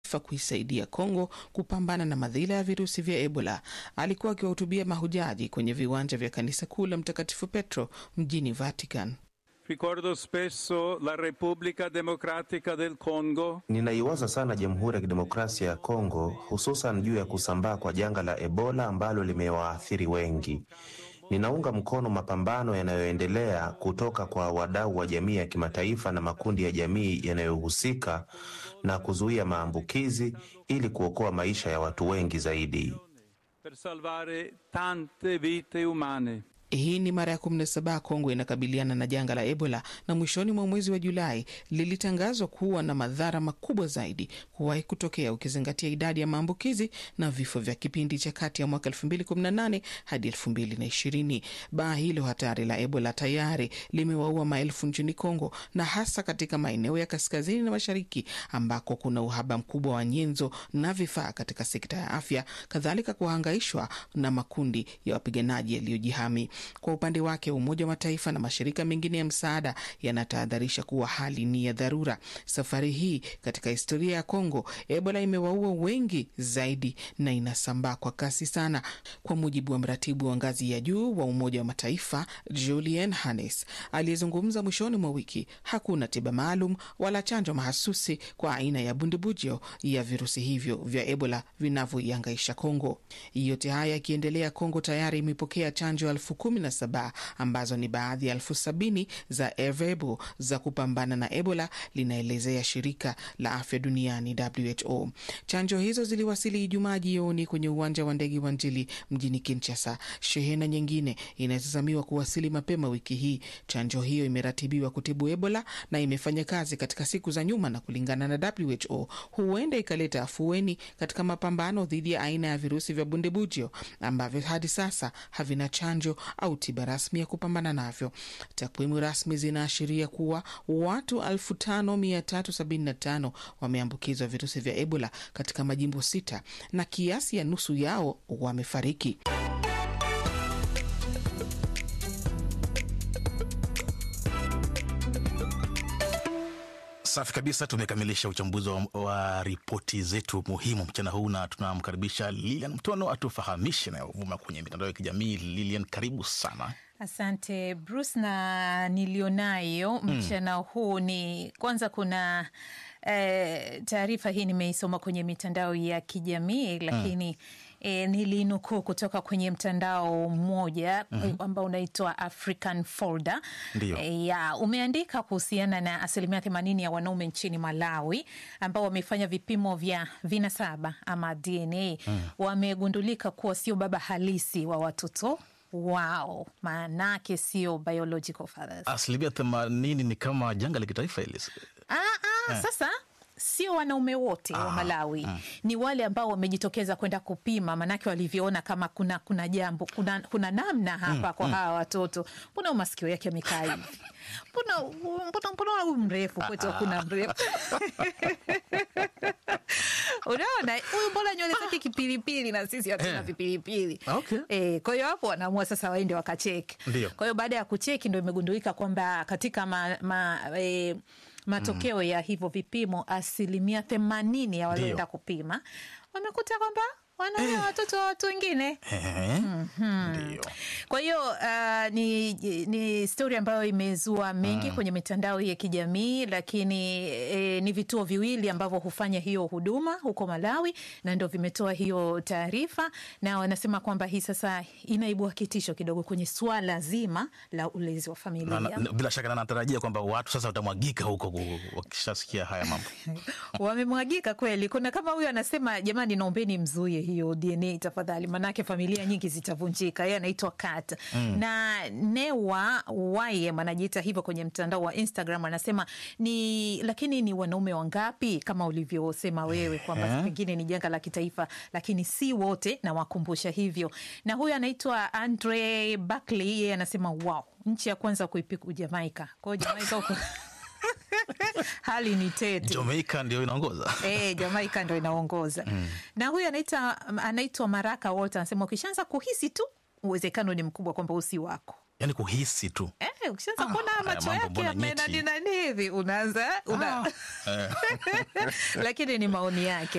Kimataifa kuisaidia Kongo kupambana na madhila ya virusi vya Ebola. Alikuwa akiwahutubia mahujaji kwenye viwanja vya kanisa kuu la Mtakatifu Petro mjini Vatican. Ricordo spesso la Repubblica Democratica del Congo. Ninaiwaza sana Jamhuri ya Kidemokrasia ya Kongo, hususan juu ya kusambaa kwa janga la Ebola ambalo limewaathiri wengi. Ninaunga mkono mapambano yanayoendelea kutoka kwa wadau wa jamii ya kimataifa na makundi ya jamii yanayohusika na kuzuia maambukizi ili kuokoa maisha ya watu wengi zaidi. Per salvare tante vite umane. Hii ni mara ya 17 Kongo inakabiliana na janga la Ebola, na mwishoni mwa mwezi wa Julai lilitangazwa kuwa na madhara makubwa zaidi kuwahi kutokea, ukizingatia idadi ya maambukizi na vifo vya kipindi cha kati ya mwaka 2018 hadi 2020. Baa hilo hatari la Ebola tayari limewaua maelfu nchini Kongo, na hasa katika maeneo ya kaskazini na mashariki ambako kuna uhaba mkubwa wa nyenzo na vifaa katika sekta ya afya, kadhalika kuhangaishwa na makundi ya wapiganaji yaliyojihami. Kwa upande wake Umoja wa Mataifa na mashirika mengine ya msaada yanatahadharisha kuwa hali ni ya dharura. Safari hii katika historia ya Kongo, Ebola imewaua wengi zaidi na inasambaa kwa kasi sana, kwa mujibu wa mratibu wa ngazi ya juu wa Umoja wa Mataifa Julian Hannes aliyezungumza mwishoni mwa wiki. Hakuna tiba maalum wala chanjo mahasusi kwa aina ya bundibujo ya virusi hivyo vya Ebola vinavyoiangaisha Kongo. Yote haya yakiendelea, Kongo tayari imepokea chanjo elfu kumi na saba ambazo ni baadhi ya elfu sabini za Ervebo za kupambana na Ebola, linaelezea shirika la afya duniani WHO. Chanjo hizo ziliwasili Ijumaa jioni kwenye uwanja wa ndege wa Njili mjini Kinshasa. Shehena nyingine inatazamiwa kuwasili mapema wiki hii. Chanjo hiyo imeratibiwa kutibu Ebola na imefanya kazi katika siku za nyuma, na kulingana na WHO huenda ikaleta afueni katika mapambano dhidi ya aina ya virusi vya bundibujio ambavyo hadi sasa havina chanjo au tiba rasmi ya kupambana navyo. Takwimu rasmi zinaashiria kuwa watu 5375 wameambukizwa virusi vya Ebola katika majimbo sita na kiasi ya nusu yao wamefariki. Safi kabisa, tumekamilisha uchambuzi wa, wa ripoti zetu muhimu mchana huu, na tunamkaribisha Lilian Mtono atufahamishe nayovuma kwenye mitandao ya kijamii. Lilian, karibu sana. Asante Bruce, na nilionayo mchana mm. huu ni kwanza, kuna eh, taarifa hii nimeisoma kwenye mitandao ya kijamii lakini mm. E, nilinukuu kutoka kwenye mtandao mmoja mm -hmm. ambao unaitwa African Folder e, ya umeandika kuhusiana na asilimia themanini ya wanaume nchini Malawi ambao wamefanya vipimo vya vinasaba ama DNA mm. wamegundulika kuwa sio baba halisi wa watoto wao, maanake sio biological fathers. Asilimia themanini ni kama janga la kitaifa hili. Ah, ah, eh. Sasa sio wanaume wote wa Malawi mm. ni wale ambao wamejitokeza kwenda kupima, manake walivyoona kama kuna kuna jambo kuna, kuna namna hapa mm. kwa mm. hawa watoto, mbona masikio yake amekaa hivi, mbona huyu mrefu kwetu, kuna mrefu Unaona, huyu mbona nywele zake kipilipili na sisi hatuna yeah. vipilipili okay. E, kwa hiyo hapo wanaamua sasa waende wakacheki. Kwa hiyo baada ya kucheki ndo imegundulika kwamba katika ma, ma, e, matokeo mm. ya hivyo vipimo asilimia themanini ya walioenda kupima wamekuta kwamba wanaa eh. watoto wa watu wengine eh. mm -hmm. Kwa hiyo uh, ni, ni stori ambayo imezua mengi mm. kwenye mitandao ya kijamii lakini eh, ni vituo viwili ambavyo hufanya hiyo huduma huko Malawi na ndo vimetoa hiyo taarifa, na wanasema kwamba hii sasa inaibua kitisho kidogo kwenye swala zima la ulezi wa familia na, na, bila shaka na natarajia kwamba watu sasa watamwagika huko wakishasikia haya mambo wamemwagika kweli. Kuna kama huyo anasema, jamani, naombeni mzuie hiyo DNA tafadhali, manake familia nyingi zitavunjika. Yeye anaitwa Kat mm. na Newa Wayem anajiita hivyo kwenye mtandao wa Instagram, anasema ni lakini ni wanaume wangapi kama ulivyosema wewe kwamba pengine ni janga la kitaifa, lakini si wote, na wakumbusha hivyo. Na huyu anaitwa Andre Buckley, yeye anasema wow, nchi ya kwanza kuipiku Jamaika. Kwa hiyo Jamaika huko hali ni tete. Jamaika ndio inaongoza e, Jamaika ndio inaongoza mm. na huyu anaita anaitwa Maraka Walter anasema ukishaanza kuhisi tu uwezekano ni mkubwa kwamba usi wako yani kuhisi tu eh, ukishaanza kuona ah, macho yake amenani nani hivi unaanza una... ah. lakini ni maoni yake